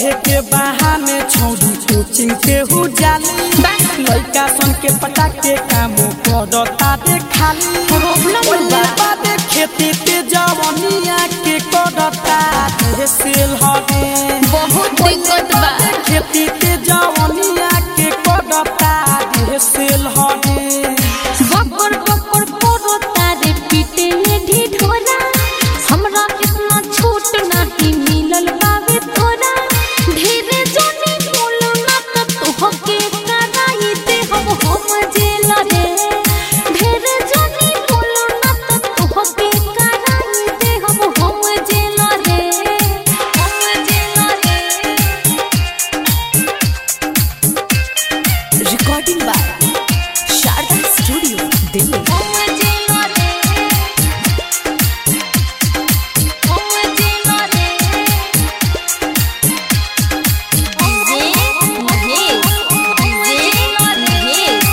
पढ़े के बहाने छौरी कोचिंग के हु जाली लड़का सन के पटा के काम करता दे खाली प्रॉब्लम बा। बादे खेती ते जवनिया के करता दे सेल हटे बहुत दिक्कत बा खेती ते जवनिया के करता दे सेल हटे बकर बकर करो तारे पीटे में ढिढोरा हमरा इतना छूट नहीं मिलल बावे तोरा ढेरे जोनी बोलो ना त तोहके कराई दे हम हम जेल रे ढेरे जोनी बोलो ना त तोहके कराई दे हम हम जेल रे हम जेल रे recording by Sharda studio Delhi हम जेल रे हम जेल रे जे महेश जे महेश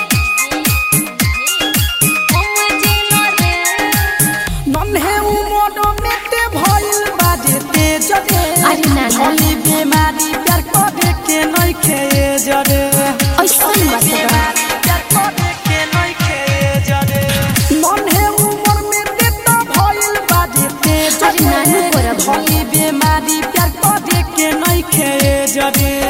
हम जेल रे नन्हे उमर में ते भइल बाजे ते जगे अरे नाना। भली बीमारी प्यार करे के नहीं खे जरे ऐसन बात बा। प्यार करे के नहीं खे जरे नन्हे उमर में ते तो भइल बाजे ते अरे नानू जगे बराबर। भली बीमारी प्यार करे के नहीं खे जरे